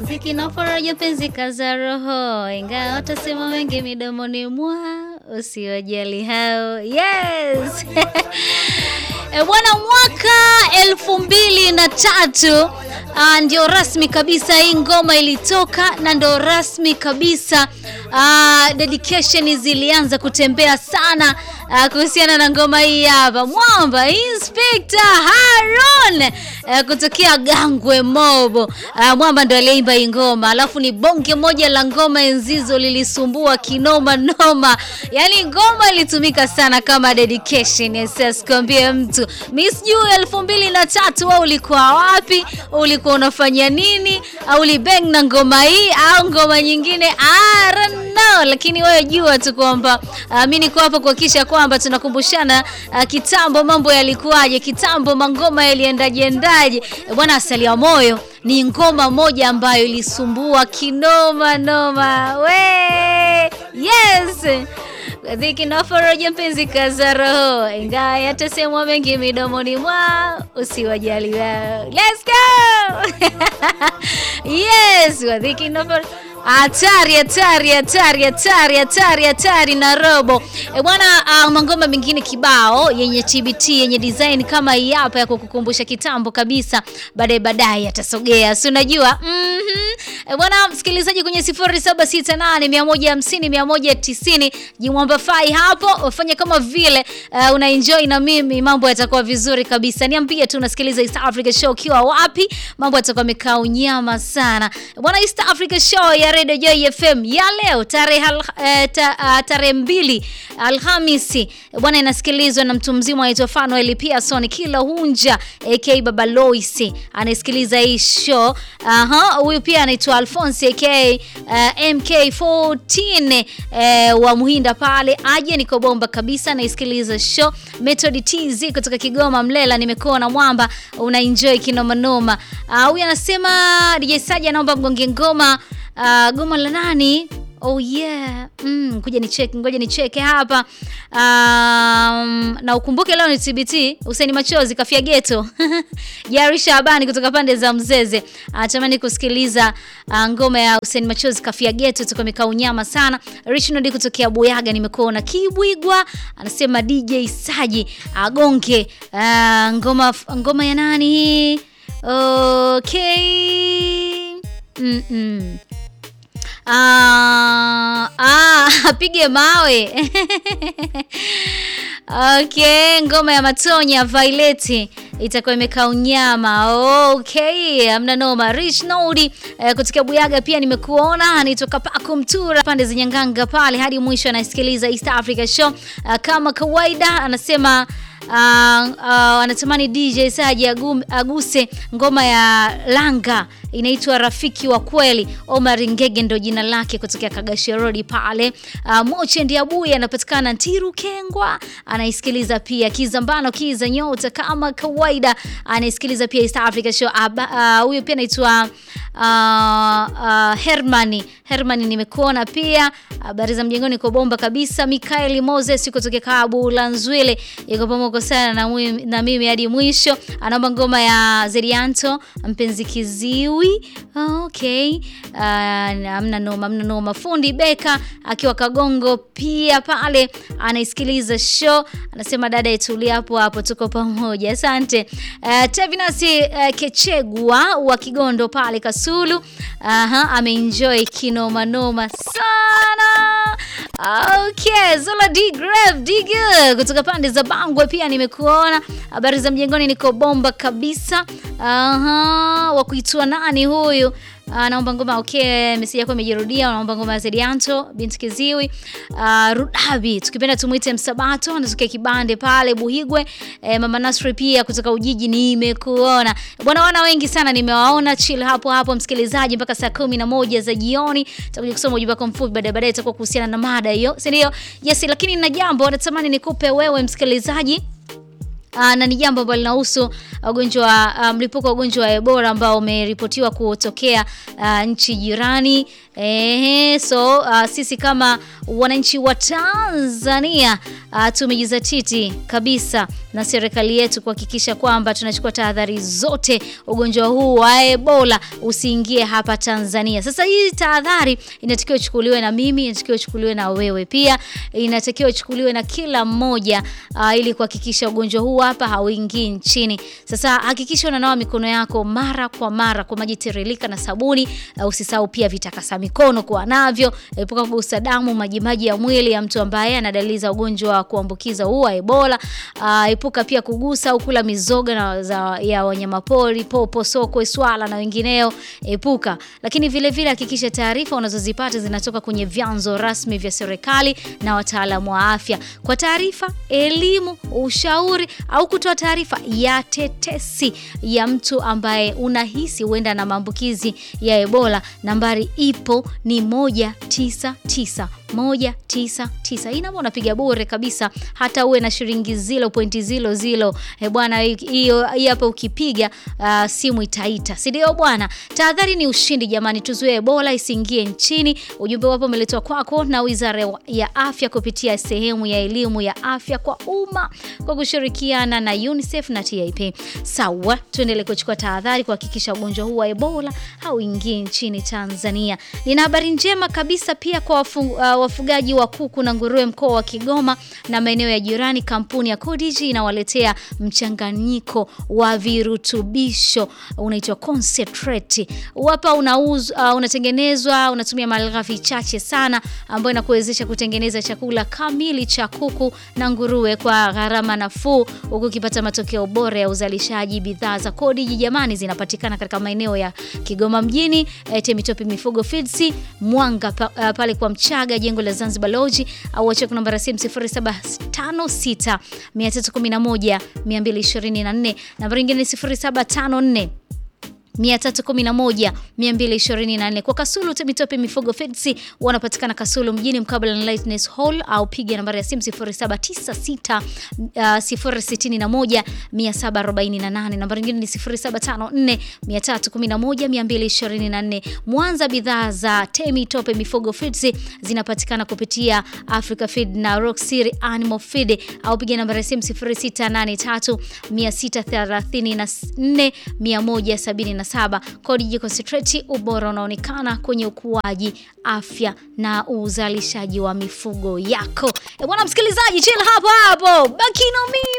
Mziki na faraja penzi kaza roho, ingawa watasema wengi midomoni mwa usiwajali hao. Yes e bwana, mwaka elfu mbili na tatu ah, ndio rasmi kabisa hii ngoma ilitoka na ndio rasmi kabisa ah, dedication zilianza kutembea sana ah, kuhusiana na ngoma hii hapa. Mwamba Inspector Haron eh, kutokea Gangwe Mobo. Ah, Mwamba ndo aliimba hii ngoma, alafu ni bonge moja la ngoma enzizo lilisumbua kinoma noma, yaani ngoma ilitumika sana kama dedication. Yes, sikwambie mtu. Mimi sijui elfu mbili na tatu wewe ulikuwa wapi? Ulikuwa unafanya nini? Au ulibang na ngoma hii au ngoma nyingine? I don't know, lakini wewe jua tu kwamba uh, mimi niko hapa kuhakikisha kwamba tunakumbushana uh, kitambo mambo yalikuwaje, kitambo mangoma yaliendaje endaje. Eh, Bwana asali ya moyo ni ngoma moja ambayo ilisumbua kinoma noma. We yes dhiki na faraja mpenzi kaza roho, ingawa yatasemwa mengi midomoni mwao, usiwajali wao. Let's go yes, wadhiki na faraja Hatari, hatari, hatari, hatari, hatari, hatari na robo e bwana. Uh, mangoma mengine kibao yenye TBT yenye design kama hii hapa ya kukukumbusha kitambo kabisa, baadaye baadaye atasogea, si unajua mm -hmm. E bwana msikilizaji, kwenye 0768 150 190 jimwamba fai hapo, ufanye kama vile uh, una enjoy na mimi, mambo yatakuwa vizuri kabisa. Niambie tu unasikiliza East Africa Show ukiwa wapi, mambo yatakuwa yamekaa unyama sana e bwana. East Africa Show ya Radio Joy FM ya leo tarehe eh, ta, uh, tarehe mbili Alhamisi bwana, inasikilizwa na mtu mzima anaitwa Fanuel Pearson kila hunja aka Baba Lois anasikiliza hii show. Aha, huyu pia anaitwa Alphonse aka uh, MK14 uh, wa Muhinda pale, aje niko bomba kabisa, anaisikiliza show. Method TZ kutoka Kigoma Mlela, nimekuona mwamba una enjoy kinoma noma. Huyu uh, anasema DJ Saja anaomba mgonge ngoma Uh, goma la nani? Oh yeah. Mm, kuja ni check, ngoja ni check hapa. Um, na ukumbuke leo ni TBT, Useni Machozi kafia geto. Jari Shabani kutoka pande za Mzeze. Anatamani uh, kusikiliza uh, ngoma ya Useni Machozi kafia geto tuko mikao unyama sana. Richard kutokea Buyaga nimekuona Kibwigwa anasema DJ Saji agonge uh, ngoma ngoma ya nani hii? Okay. Mm -mm. Ah, ah, apige mawe okay, ngoma ya Matonya Violet itakuwa imekaa unyama. Okay, amna noma. Rich Nodi eh, kutoka Buyaga pia nimekuona, anitoka Paku Mtura pande za Nyanganga pale hadi mwisho, anasikiliza East Africa Show uh, kama kawaida anasema Uh, uh, anatamani DJ Saji aguse ngoma ya Langa inaitwa Rafiki wa Kweli. Omar Ngege ndo jina lake kutokea Kagashe Road pale. Uh, Moche Ndiabuya anapatikana Ntiru Kengwa, anaisikiliza pia Kizambano Kiza Nyota kama kawaida, anaisikiliza pia East Africa Show. Huyo uh, pia anaitwa uh, uh, Hermani Hermani, nimekuona pia. Habari za mjengoni kwa bomba kabisa. Mikaeli Moses kutokea Kabu Lanzwile yuko pamoja sana na, mwi, na mimi hadi mwisho. Anaomba ngoma ya Zerianto mpenzi kiziwi. Okay. Uh, amna noma, amna noma. Fundi Beka akiwa Kagongo pia pale anaisikiliza show, anasema dada yetulia hapo hapo, tuko pamoja. Asante. Uh, Tevinasi uh, Kechegwa wa Kigondo pale Kasulu. Aha, ameenjoy kinoma noma sana. Okay, Zola D Grave Digger kutoka pande za Bangwe pia nimekuona. Habari za mjengoni, niko bomba kabisa. Aha, wa kuitwa nani huyu? Naomba ngoma okay, meseji yako imejirudia. Naomba ngoma ya Zedianto binti Kiziwi. Uh, Rudabi tukipenda tumuite Msabato, anatokea kibande pale Buhigwe. E, Mama Nasri pia kutoka Ujiji nimekuona bwana. Wana wengi sana nimewaona. Chill hapo hapo msikilizaji, mpaka saa kumi na moja za jioni tutakuja kusoma ujumbe wako mfupi, baadaye baadaye itakuwa kuhusiana na mada hiyo, si ndio? Yes, lakini na jambo natamani nikupe wewe msikilizaji uh, na ni jambo ambalo linahusu ugonjwa uh, mlipuko wa ugonjwa wa Ebola ambao umeripotiwa kutokea uh, nchi jirani. Ehe, so uh, sisi kama wananchi wa Tanzania uh, tumejizatiti kabisa na serikali yetu kuhakikisha kwamba tunachukua tahadhari zote, ugonjwa huu wa Ebola usiingie hapa Tanzania. Sasa hii tahadhari inatakiwa ichukuliwe na mimi, inatakiwa ichukuliwe na wewe pia, inatakiwa ichukuliwe na kila mmoja uh, ili kuhakikisha ugonjwa huu hapa hauingii nchini. Sasa hakikisha unanawa mikono yako mara kwa mara kwa maji tiririka na sabuni. Uh, usisahau pia vitakasa mikono kuwa navyo. Epuka kugusa damu, majimaji ya mwili ya mtu ambaye ana dalili za ugonjwa wa kuambukiza huu wa Ebola. Uh, epuka pia kugusa au kula mizoga na za, ya wanyamapori, popo, sokwe, swala na wengineo. Epuka. Lakini vile vile hakikisha taarifa unazozipata zinatoka kwenye vyanzo rasmi vya serikali na wataalamu wa afya. Kwa taarifa, elimu, ushauri au kutoa taarifa ya tetesi ya mtu ambaye unahisi huenda na maambukizi ya Ebola, nambari ipo ni 199 199. Hii namba unapiga bure kabisa, hata uwe na shilingi zilo pointi zilo zilo. E bwana, hiyo hapa ukipiga uh, simu itaita, si ndio bwana? Tahadhari ni ushindi jamani, tuzuie Ebola isiingie nchini. Ujumbe wapo umeletwa kwako na Wizara ya Afya kupitia sehemu ya elimu ya afya kwa umma kwa kushirikiana na UNICEF na TIP. Sawa, tuendelee kuchukua tahadhari kuhakikisha ugonjwa huu wa Ebola hauingii nchini Tanzania. Nina habari njema kabisa pia kwa wafu, uh, wafugaji wa kuku na nguruwe mkoa wa Kigoma na maeneo ya jirani. Kampuni ya Codigi inawaletea mchanganyiko wa virutubisho unaitwa concentrate. Hapa unauzwa, uh, unatengenezwa, unatumia malighafi chache sana, ambayo inakuwezesha kutengeneza chakula kamili cha kuku na nguruwe kwa gharama nafuu, huku ukipata matokeo bora ya uzalishaji. Bidhaa za Codigi jamani, zinapatikana katika maeneo ya Kigoma mjini, Temitope Mifugo Feeds, Mwanga pa, uh, pale kwa Mchaga jengo la Zanzibar Lodge au wacheki namba ya simu 0756 311 224. Namba nyingine 0754 311 224. Kwa Kasulu Temitope Mifugo Feeds wanapatikana Kasulu mjini mkabala na Lightness Hall au piga nambari ya simu 0796 061 748. Namba nyingine ni 0754 311 224. Mwanza, bidhaa za Temitope Mifugo Feeds zinapatikana kupitia Africa Feed na Rock City Animal Feed au piga nambari ya simu 0683 634 170 saba. Codigi Concentrate, ubora unaonekana kwenye ukuaji, afya na uzalishaji wa mifugo yako. E bwana msikilizaji, chill hapo hapo, baki na mimi.